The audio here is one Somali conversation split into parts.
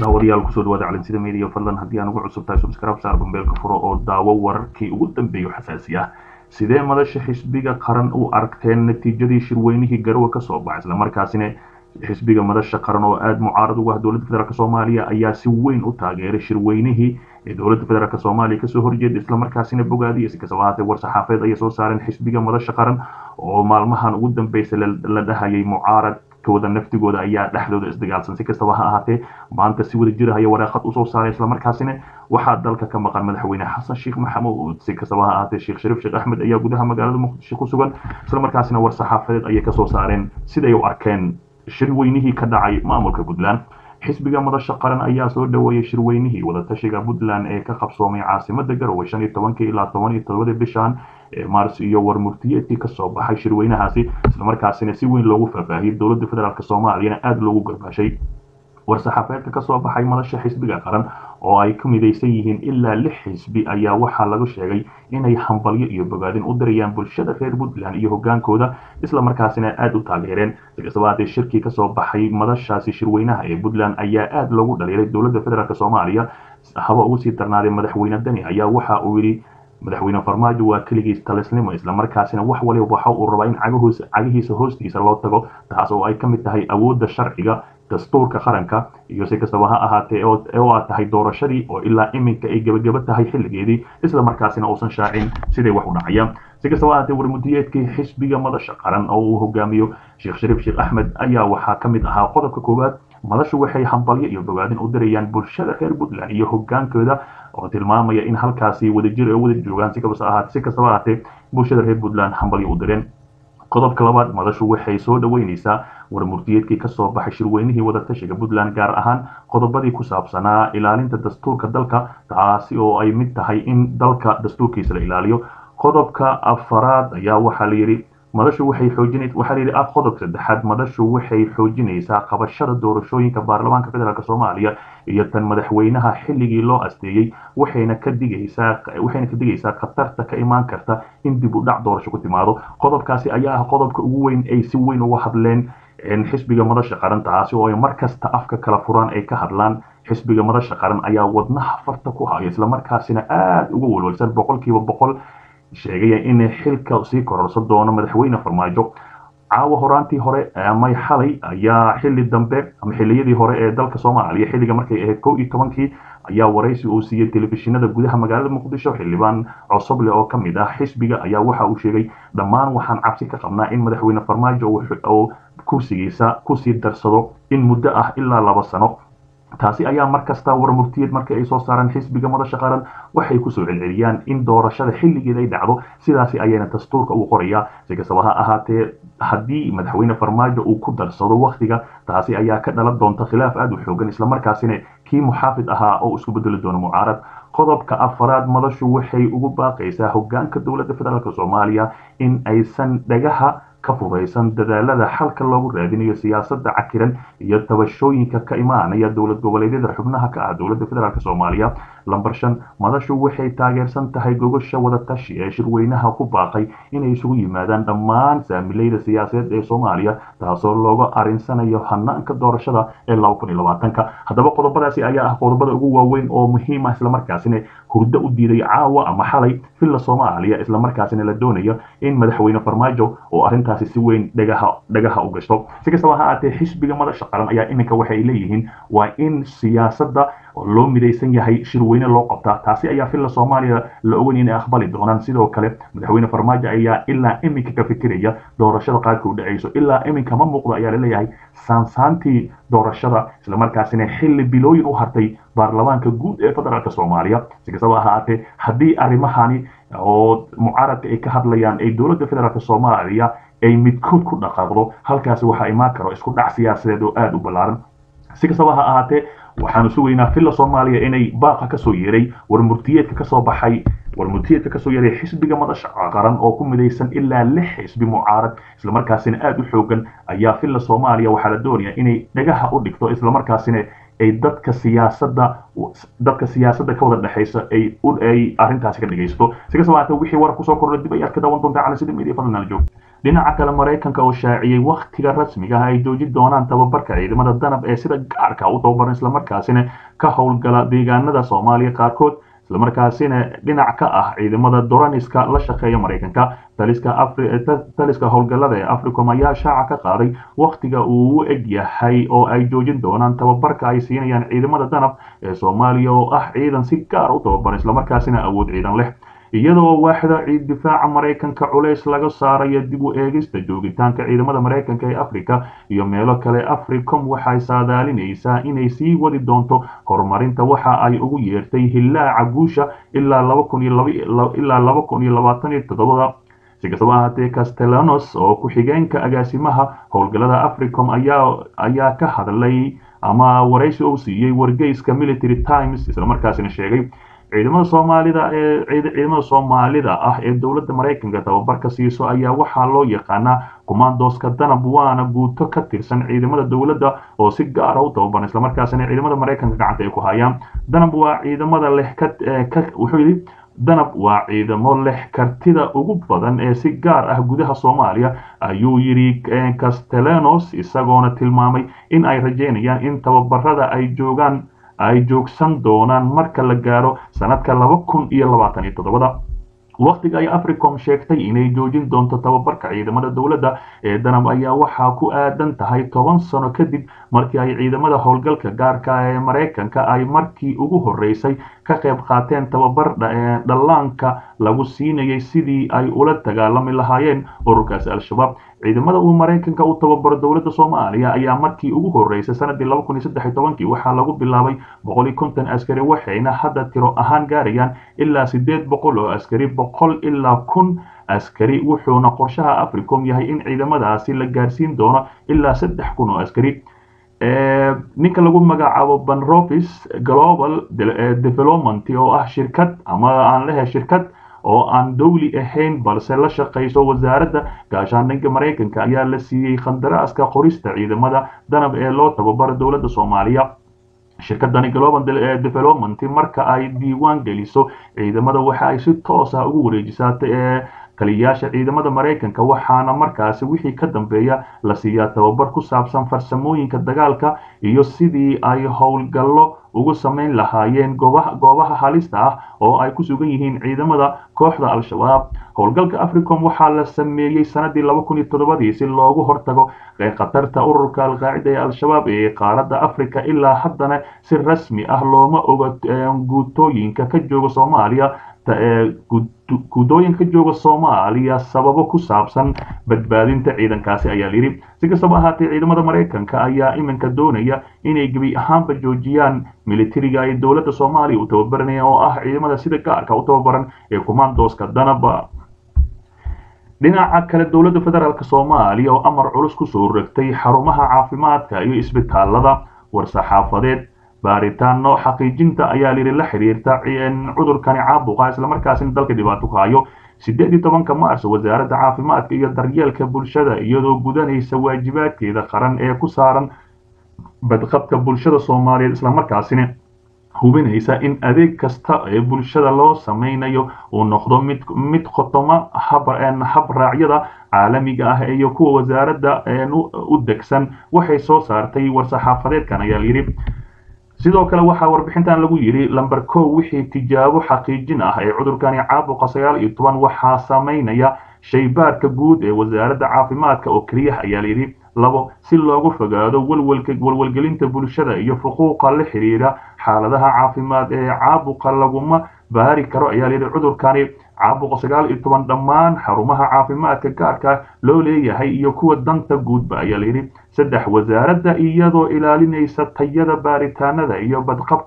daawadayaal kusoo dhawaada calinsida media fadlan haddii aan ugu cusub tahay subscribe saar bambeelka furo oo daawo wararkii ugu dambeeyo xasaasi ah sidee madasha xisbiga qaran u aragteen natiijadii shirweynihii garowe kasoo baxay islamarkaasina xisbiga madasha qaran oo aada mucaarad ugu ah dowladda federaalk soomaaliya ayaa si weyn u taageeray shirweynihii ee dowladda federaalk soomaaliya kasoo horjeeda islamarkaasina bogaadiyay si kastaba ahaatee war saxaafeed ayay soo saareen xisbiga madasha qaran oo maalmahan ugu dambeysay la dhahayay mucaarad kooda naftigooda ayaa dhexdooda isdagaalsan si kastaba ha ahaatee maanta si wada jirahaya waraaqad usoo saaray islamarkaasina waxaa dalka ka maqan madaxweyne xasan sheekh maxamuud si kastaba ha ahaatee sheekh shariif sheekh axmed ayaa gudaha magaalada muqdisho ku sugan islamarkaasina war saxaafadeed ayay kasoo saareen siday u arkeen shirweynihii ka dhacay maamulka puntland xisbiga madasha qaran ayaa soo dhaweeyay shirweynihii wadatashiga puntland ee ka qabsoomay caasimada garowe shan iyo tobankii ilaa toban iyo todobadii bishan ee maars iyo warmurtiyeedkii kasoo baxay shirweynahaasi islamarkaasina si weyn loogu faahfaahiyey dowladda federaalk soomaaliyana aada loogu garbaashay war-saxaafeedka kasoo baxay madasha xisbiga qaran oo ay ka midaysan yihiin ilaa lix xisbi ayaa waxaa lagu sheegay inay hambalyo iyo bogaadin u dirayaan bulshada reer puntland iyo hogaankooda islamarkaasina aada u taageereen si kastaba haatee shirkii kasoo baxay madashaasi shirweynaha ee puntland ayaa aada loogu dhaliilay dowladda federaalk soomaaliya haba ugu sii darnaaday madaxweyne dani ayaa waxa uu yidhi madaxweyne farmaajo waa keligiis talisnimo islamarkaasina wax waliba waxa uu rabaa in cagihiisa hoostiisa loo tago taas oo ay ka mid tahay awoodda sharciga dastuurka qaranka iyo si kastaba ha ahaatee oo aad tahay doorashadii oo ilaa iminka ay gebageba tahay xilligeedii islamarkaasina uusan shaacin siday wax u dhacayaan si kastaba ahaatee warmudiyeedkii xisbiga madasha qaran oo uu hogaamiyo sheekh shariif sheekh axmed ayaa waxaa ka mid ahaa qodobka koowaad madashu waxay hambalyo iyo bogaadin u dirayaan bulshada reer puntland iyo hogaankooda oo tilmaamaya in halkaasi wadajir ee wada joogaan si kastaba ahaatee bulshada reer puntland hambalyo u direen qodobka labaad madashu waxay soo dhaweyneysaa warmurtiyeedkii kasoo baxay shirweynihii wadatashiga puntland gaar ahaan qodobadii ku saabsanaa ilaalinta dastuurka dalka taasi oo ay mid tahay in dalka dastuurkiisa la ilaaliyo qodobka afaraad ayaa waxaa la yidhi madashu waxay xoojin waxaa layidhi ah qodobka saddexaad madashu waxay xoojinaysaa qabashada doorashooyinka baarlamaanka federaalk soomaaliya iyo tan madaxweynaha xilligii loo asteeyey waxayna ka digaysaa waxayna ka digaysaa khatarta ka imaan karta in dib u dhac doorasho ku timaado qodobkaasi ayaa ah qodobka ugu weyn ay si weyn uga hadleen xisbiga madasha qaran taasi oo ay mar kasta afka kala furaan ay ka hadlaan xisbiga madasha qaran ayaa wadnaha farta ku haya islamarkaasina aada uga walwalsan boqolkiiba boqol sheegaya in xilka sii kororsan doono madaxweyne farmaajo caawa horaantii hore ama xalay ayaa xilli dambe ama xilliyadii hore ee dalka soomaaliya xilliga markay ahayd kow iyo tobankii ayaa waraysi uu siiyey telefishinada gudaha magaalada muqdisho xildhibaan cosoble oo ka mid ah xisbiga ayaa waxa uu sheegay dhammaan waxaan cabsi ka qabnaa in madaxweyne farmaajo oo kursigiisa kusii darsado in muddo ah ilaa laba sano taasi ayaa mar kasta warmurtiyeed markii ay soo saaraan xisbiga madasha qaran waxay kusoo celceliyaan in doorashada xilligeeda ay dhacdo sidaasi ayayna dastuurka u qorayaa si kastaba ha ahaatee haddii madaxweyne farmaajo uu ku darsado wakhtiga taasi ayaa ka dhalan doonta khilaaf aada u xoogan islamarkaasina kii muxaafid ahaa oo isku bedeli doono mucaarad qodobka afaraad madashu waxay ugu baaqaysaa hogaanka dowladda federaalk soomaaliya in aysan dhagaha ka fudaysan dadaalada xalka loogu raadinayo siyaasadda cakiran iyo tabashooyinka ka imaanaya dowlad goboleedyada xubnaha ka ah dowladda federaalk soomaaliya lamber shan madashu waxay taageersan tahay gogosha wadatashi ee shirweynaha ku baaqay inay isugu yimaadaan dhammaan saamileyda siyaasadeed ee soomaaliya taasoo looga arinsanayo hanaanka doorashada ee ka haddaba qodobadaasi ayaa ah qodobada ugu waaweyn oo muhiim ah islamarkaasina hurdo u diiday caawa ama xalay villa soomaaliya islamarkaasina la doonayo in madaxweyne farmaajo oo arrintaasi si weyn dhagaha dhagaha u gashto si kastaba ha aatee xisbiga madasha qaran ayaa iminka waxay leeyihiin waa in siyaasadda oo loo midaysan yahay shirweyne loo qabtaa taasi ayaa villa soomaaliya la ogan inay aqbali doonaan sidoo kale madaxweyne farmaajo ayaa ilaa iminka ka fikiraya doorashada qaadka u dhacayso ilaa iminka ma muuqdo ayaa laleeyahay saansaantii doorashada islamarkaasina xilli bilooyin u hartay baarlamaanka guud ee federaalk soomaaliya si kastaba ha ahaatee haddii arrimahani oo mucaaradka ay ka hadlayaan ay dowladda federaalk soomaaliya ay midkood ku dhaqaaqdo halkaasi waxaa imaan karo isku dhac siyaasadeed oo aada u ballaaran si kastaba ha ahaatee waxaanu sugaynaa villa soomaaliya inay baaqa kasoo yeeray warmurtiyeedka kasoo baxay warmutiyeedka kasoo yaray xisbiga madasha qaran oo ku midaysan ilaa lix xisbi mucaarad islamarkaasina aada u xoogan ayaa filla soomaaliya waxaa la doonayaa inay dhagaha u dhigto islamarkaasina ay dadka siyaasadda dadka siyaasadda ka wada dhexaysa ay ay arrintaasi ka dhegaysto si kastaba haatee wixii warar kusoo kordha dib ay arki daawan doontaa cali sida media fadlan joog dhinaca kale maraykanka oo shaaciyey wakhtiga rasmiga ah ay joojin doonaan tababarka ciidamada danab ee sida gaarka u tababaran islamarkaasina ka howlgala deegaanada soomaaliya qaarkood islamarkaasina dhinac ka ah ciidamada doraniska la shaqeeya maraykanka taliska howlgallada ee africom ayaa shaaca ka qaaday wakhtiga uu u eg yahay oo ay joojin doonaan tababarka ay siinayaan ciidamada danab ee soomaaliya oo ah ciidan si gaar u tababaran islamarkaasina awood ciidan leh iyadoo waaxda ciid difaaca maraykanka culays laga saarayo dib u eegista joogitaanka ciidamada maraykanka ee africa iyo meelo kale africom waxay saadaalinaysaa inay sii wadi doonto horumarinta waxa ay ugu yeertay hillaaca guusha ilaa ilaa laba kun iyo labaatan iyo toddobada si kastaba ahaatee castellanos oo ku-xigeenka agaasimaha howlgallada africom ayaa ayaa ka hadlay ama waraysi uu siiyey wargeyska military times islamarkaasina sheegay ciidamada soomaalida ee ciidamada soomaalida ah ee dowladda maraykanka tababarka siiso ayaa waxaa loo yaqaanaa commandoska danab waana guuto ka tirsan ciidamada dowladda oo si gaara u tababaran islamarkaasina ciidamada maraykanka gacanta ay ku hayaan danab waa ciidamada leh ka wuxuu yidhi danab waa ciidamo leh kartida ugu badan ee si gaar ah gudaha soomaaliya ayuu yidhi castellanos isagoona tilmaamay in ay rajeynayaan in tababarada ay joogaan ay joogsan doonaan marka la gaaro sanadka laba kun iyo labaatan iyo toddobada wakhtiga ay africom sheegtay inay joojin doonto tababarka ciidamada dowladda ee danab ayaa waxaa ku aadan tahay toban sano kadib markii ay ciidamada howlgalka gaarka ee maraykanka ay markii ugu horeysay ka qayb qaateen tababar dhallaanka lagu siinayay sidii ay ula dagaalami lahaayeen ururkaasi al-shabaab ciidamada uu maraykanka u tababaro dowladda soomaaliya ayaa markii ugu horeysay sanadii laba kun iyo saddex iyo tobankii waxaa lagu bilaabay boqol iyo konton askari waxayna hadda tiro ahaan gaarayaan ilaa sideed boqol oo askari boqol ilaa kun askari wuxuuna qorshaha africom yahay in ciidamadaasi la gaarsiin doono ilaa saddex kun oo askari ninka lagu magacaabo banrofis global development oo ah shirkad ama aan lehe shirkad oo aan dowli ahayn balse la shaqayso wasaaradda gaashaandhigga maraykanka ayaa la siiyey khandaraaska qorista ciidamada danab ee loo tababaro dowladda soomaaliya shirkadani global development marka ay diiwaan geliso ciidamada waxa ay si toos ah ugu wareejisaa taliyayaasha ciidamada maraykanka waxaana markaasi wixii ka dambeeya la siiyaa tababar ku saabsan farsamooyinka dagaalka iyo sidii ay howlgallo ugu samayn lahaayeen goobaha halista ah oo ay ku sugan yihiin ciidamada kooxda al-shabaab howlgalka africom waxaa la sameeyey sanadii laba kun iyo toddobadii si loogu hortago khatarta ururka alqaacida ee al-shabaab ee qaaradda africa ilaa haddana si rasmi ah looma oga guutooyinka ka jooga soomaaliya guudooyinka jooga soomaaliya sababo ku saabsan badbaadinta ciidankaasi ayaa layidhi si kastaba ahaatee ciidamada maraykanka ayaa iminka doonaya inay gebi ahaanba joojiyaan militariga ay dowladda soomaaliya u tababaranayaan oo ah ciidamada sida gaarka u tababaran ee commandoska danaba dhinaca kale dowladda federaalk soomaaliya oo amar culus kusoo rogtay xarumaha caafimaadka iyo isbitaalada war-saxaafadeed baaritaano xaqiijinta ayaa layidhi la xiriirta cudurkani caabuqa islamarkaasina dalka dhibaato ku hayo sideed iyo tobanka mars wasaaradda caafimaadka iyo daryeelka bulshada iyadoo gudanaysa waajibaadkeeda qaran ee ku saaran badqabka bulshada soomaaliyeed islamarkaasina hubinaysa in adeeg kasta ee bulshada loo samaynayo uu noqdo mid mid khotoma habraacyada caalamiga ah iyo kuwa wasaaradda u degsan waxay soo saartay war-saxaafadeedkan ayaa layidhi sidoo kale waxaa warbixintan lagu yidhi lamber kow wixii tijaabo xaqiijin ah ee cudurkani caabuqa sagaal iyo toban waxaa samaynaya shaybaarka guud ee wasaaradda caafimaadka oo keliya ayaa layidhi labo si loogu fogaado walwalgelinta bulshada iyo xuquuqa la xiriira xaaladaha caafimaad ee caabuqa laguma baari karo ayaa layidhi cudurkani caabuqa sagaal iyo toban dhammaan xarumaha caafimaadka gaarka loo leeyahay iyo kuwa danta guudba ayaa layidhi saddex wasaaradda iyadoo ilaalinaysa tayada baaritaanada iyo badqabka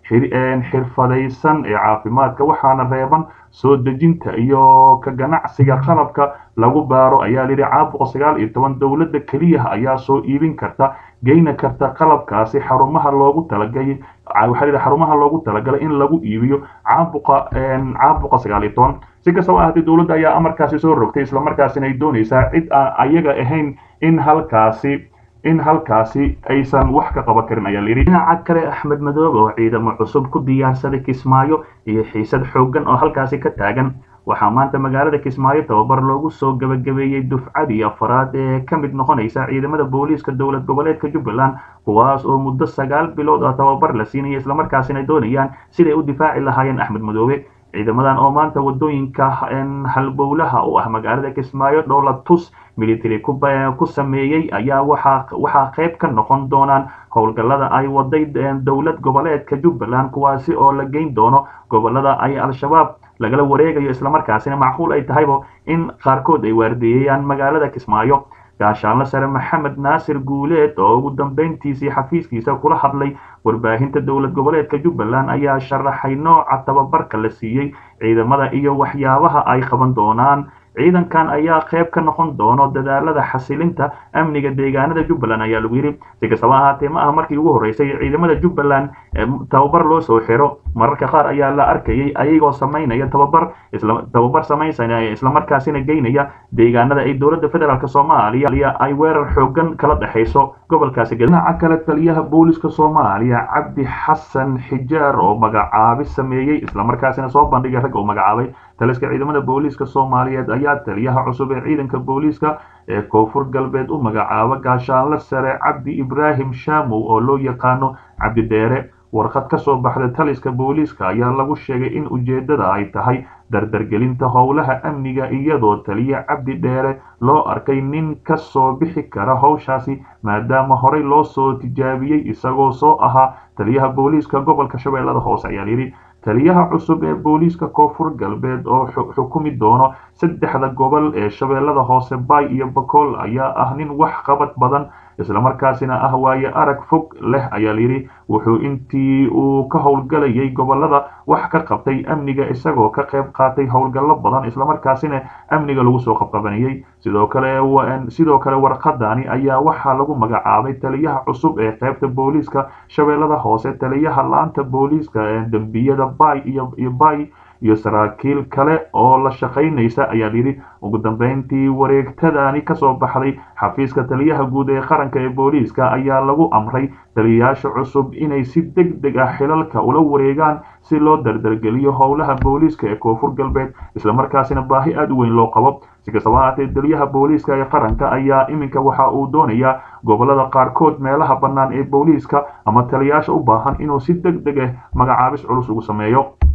xirfadaysan ee caafimaadka waxaana reeban soo dejinta iyo ka ganacsiga qalabka lagu baaro ayaa layidhi caabuqa sagaal iyo toban dowladda keliya ayaa soo iibin karta geyna karta qalabkaasi xarumaha loogu talagalay waxaa layidhi xarumaha loogu talagalay in lagu iibiyo caabuqa caabuqa sagaal iyo toban si kastaba ahaatee dowladda ayaa amarkaasi soo rogtay islamarkaasina ay doonaysaa cid aan ayaga ahayn in halkaasi in halkaasi aysan wax ka qaban karin ayaa layidhi dhinaca kale axmed madoobe oo ciidamo cusub ku diyaarsaday kismaayo iyo xiisad xooggan oo halkaasi ka taagan waxaa maanta magaalada kismaayo tababar loogu soo gabagabeeyey dufcadii afaraad ee ka mid noqonaysa ciidamada booliiska dowlad goboleedka jubbaland kuwaas oo muddo sagaal bilood oo tababar la siinaya islamarkaasina doonayaan siday u difaaci lahaayeen axmed madoobe ciidamadan oo maanta wadooyinka halbowlaha u ah magaalada kismaayo dhoola tus military ku sameeyey ayaa waxaa qayb ka noqon doonaan howlgallada ay waday dowlad goboleedka jubbaland kuwaasi oo la geyn doono gobolada ay al-shabaab lagala wareegayo islamarkaasina macquul ay tahayba in qaarkood ay waardeeyayaan magaalada kismaayo gaashaanle sare maxamed naasir guuleed oo ugu dambeyntiisii xafiiskiisa kula hadlay warbaahinta dowlad goboleedka jubbaland ayaa sharaxay nooca tababarka la siiyey ciidamada iyo waxyaabaha ay qaban doonaan ciidankan ayaa qayb ka noqon doono dadaalada xasilinta amniga deegaanada jubbaland ayaa lagu yidhi si kastaba ahaatee ma aha markii ugu horreysay ciidamada jubbaland tababar loo soo xiro mararka qaar ayaa la arkayay ayagoo samaynaya tababar tababar samaysanaya islamarkaasina geynaya deegaanada ay dowladda federaalk soomaaliya ay weerar xoogan kala dhexayso gobolkaasi dhinaca kale taliyaha booliska soomaaliya cabdi xasan xijaar oo magacaabi sameeyey islamarkaasina soo bandhigay rag oo magacaabay taliska ciidamada booliiska soomaaliyeed ayaa taliyaha cusub ee ciidanka booliiska ee koonfur galbeed u magacaaba gaashaanle sare cabdi ibraahim shaamow oo loo yaqaano cabdi dheere warqad ka soo baxda taliska booliiska ayaa lagu sheegay in ujeeddada ay tahay dardargelinta howlaha amniga iyadoo taliya cabdi dheere loo arkay nin ka soo bixi kara howshaasi maadaama horey loo soo tijaabiyey isagoo soo ahaa taliyaha booliiska gobolka shabeellada hoose ayaa layidhi taliyaha cusub ee booliiska koonfur galbeed oo xukumi doono saddexda gobol ee shabeellada hoose bay iyo bakool ayaa ah nin wax qabad badan islamarkaasina ah waaye arag fog leh ayaa layidhi wuxuu intii uu ka howlgalayay gobolada wax ka qabtay amniga isagoo ka qayb qaatay howlgallo badan islamarkaasina amniga lagu soo qabqabanayey sidoo kale sidoo kale warqadani ayaa waxaa lagu magacaabay taliyaha cusub ee qaybta booliiska shabeellada hoose taliyaha laanta booliiska ee dembiyada bay iyo bay iyo saraakiil kale oo la shaqaynaysa ayaa layidhi ugu dambeyntii wareegtadani kasoo baxday xafiiska taliyaha guud ee qaranka ee booliiska ayaa lagu amray taliyayaasha cusub inay si deg deg ah xilalka ula wareegaan si loo dardargeliyo howlaha booliiska ee koonfur galbeed islamarkaasina baahi aada u weyn loo qabo si kastaba ahaatee taliyaha booliiska ee qaranka ayaa iminka waxa uu doonayaa gobolada qaarkood meelaha bannaan ee booliiska ama taliyayaasha u baahan inuu si deg deg ah magacaabis culus ugu sameeyo